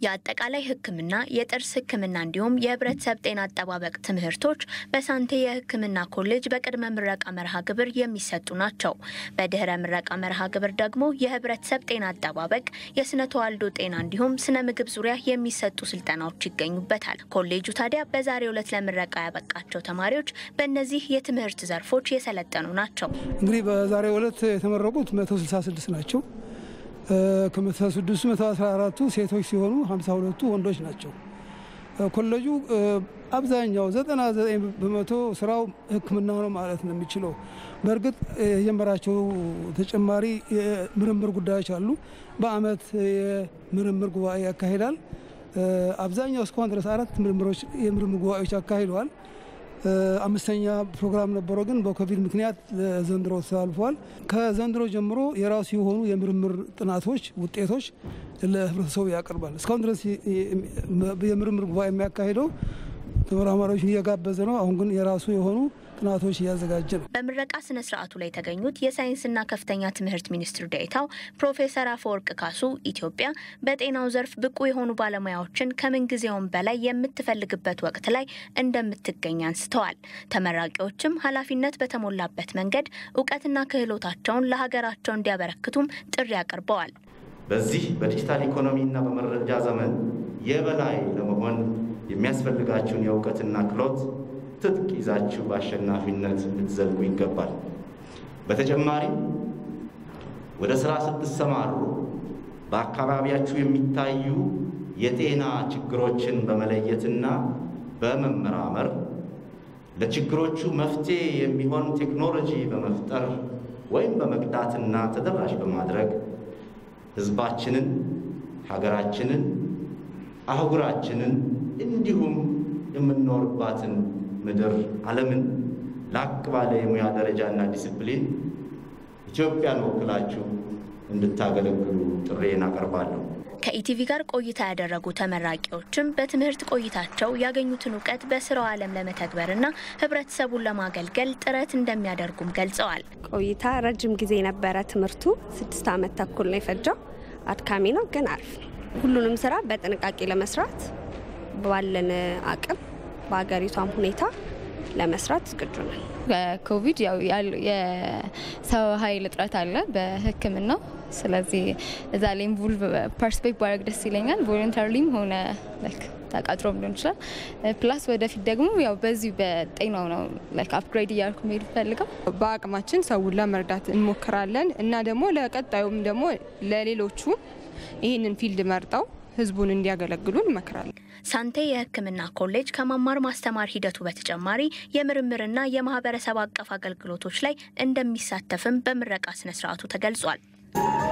የአጠቃላይ ሕክምና፣ የጥርስ ሕክምና እንዲሁም የህብረተሰብ ጤና አጠባበቅ ትምህርቶች በሳንቴ የሕክምና ኮሌጅ በቅድመ ምረቃ መርሃ ግብር የሚሰጡ ናቸው። በድህረ ምረቃ መርሃ ግብር ደግሞ የህብረተሰብ ጤና አጠባበቅ፣ የስነ ተዋልዶ ጤና እንዲሁም ስነ ምግብ ዙሪያ የሚሰጡ ስልጠናዎች ይገኙበታል። ኮሌጁ ታዲያ በዛሬው ዕለት ለምረቃ ያበቃቸው ተማሪዎች በእነዚህ የትምህርት ዘርፎች የሰለጠኑ ናቸው። እንግዲህ በዛሬው ዕለት የተመረቁት 166 ናቸው። ከመቶ ስድስቱ መቶ አስራ አራቱ ሴቶች ሲሆኑ ሀምሳ ሁለቱ ወንዶች ናቸው። ኮሌጁ አብዛኛው ዘጠና ዘጠኝ በመቶ ስራው ሕክምና ነው ማለት ነው የሚችለው። በእርግጥ የጀመራቸው ተጨማሪ የምርምር ጉዳዮች አሉ። በአመት የምርምር ጉባኤ ያካሂዳል። አብዛኛው እስካሁን ድረስ አራት ምርምሮች የምርምር ጉባኤዎች አካሂደዋል። አምስተኛ ፕሮግራም ነበረው፣ ግን በኮቪድ ምክንያት ዘንድሮ ተላልፏል። ከዘንድሮ ጀምሮ የራሱ የሆኑ የምርምር ጥናቶች ውጤቶች ለህብረተሰቡ ያቀርባል። እስካሁን ድረስ የምርምር ጉባኤ የሚያካሂደው ተመራማሪዎች እየጋበዘ ነው። አሁን ግን የራሱ የሆኑ ጥናቶች እያዘጋጀ ነው። በምረቃ ስነ ስርዓቱ ላይ የተገኙት የሳይንስና ከፍተኛ ትምህርት ሚኒስትር ዴኤታው ፕሮፌሰር አፈወርቅ ካሱ ኢትዮጵያ በጤናው ዘርፍ ብቁ የሆኑ ባለሙያዎችን ከምንጊዜውም በላይ የምትፈልግበት ወቅት ላይ እንደምትገኝ አንስተዋል። ተመራቂዎችም ኃላፊነት በተሞላበት መንገድ እውቀትና ክህሎታቸውን ለሀገራቸው እንዲያበረክቱም ጥሪ አቅርበዋል። በዚህ በዲጂታል ኢኮኖሚና በመረጃ ዘመን የበላይ ለመሆን የሚያስፈልጋችሁን የእውቀትና ክህሎት ትጥቅ ይዛችሁ በአሸናፊነት ልትዘልቁ ይገባል። በተጨማሪም ወደ ስራ ስትሰማሩ በአካባቢያችሁ የሚታዩ የጤና ችግሮችን በመለየትና በመመራመር ለችግሮቹ መፍትሄ የሚሆን ቴክኖሎጂ በመፍጠር ወይም በመቅዳትና ተደራሽ በማድረግ ሕዝባችንን፣ ሀገራችንን፣ አህጉራችንን እንዲሁም የምንኖርባትን ምድር ዓለምን ላቅ ባለ የሙያ ደረጃና ዲስፕሊን ኢትዮጵያን ወክላችሁ እንድታገለግሉ ጥሬን አቀርባለሁ። ከኢቲቪ ጋር ቆይታ ያደረጉ ተመራቂዎችም በትምህርት ቆይታቸው ያገኙትን እውቀት በስራው ዓለም ለመተግበርና ህብረተሰቡን ለማገልገል ጥረት እንደሚያደርጉም ገልጸዋል። ቆይታ ረጅም ጊዜ የነበረ ትምህርቱ ስድስት ዓመት ተኩል ነው የፈጀው። አድካሚ ነው ግን አሪፍ ነው። ሁሉንም ስራ በጥንቃቄ ለመስራት ባለን አቅም በሀገሪቷም ሁኔታ ለመስራት ዝግጁ ነን። በኮቪድ ያው የሰው ኃይል እጥረት አለ በሕክምናው ስለዚህ እዛ ላይ ኢንቮልቭ ፓርቲስፔት ባደርግ ደስ ይለኛል። ቮለንታሪም ሆነ ተቀጥሮም ሊሆን ይችላል። ፕላስ ወደፊት ደግሞ ያው በዚሁ በጤናው ነው ላይክ አፕግሬድ እያልኩ መሄድ ፈልገው በአቅማችን ሰውን ለመርዳት እንሞክራለን እና ደግሞ ለቀጣዩም ደግሞ ለሌሎቹ ይህንን ፊልድ መርጠው ህዝቡን እንዲያገለግሉ እንመክራለን። ሳንቴ የህክምና ኮሌጅ ከመማር ማስተማር ሂደቱ በተጨማሪ የምርምርና የማህበረሰብ አቀፍ አገልግሎቶች ላይ እንደሚሳተፍም በምረቃ ስነስርዓቱ ተገልጿል።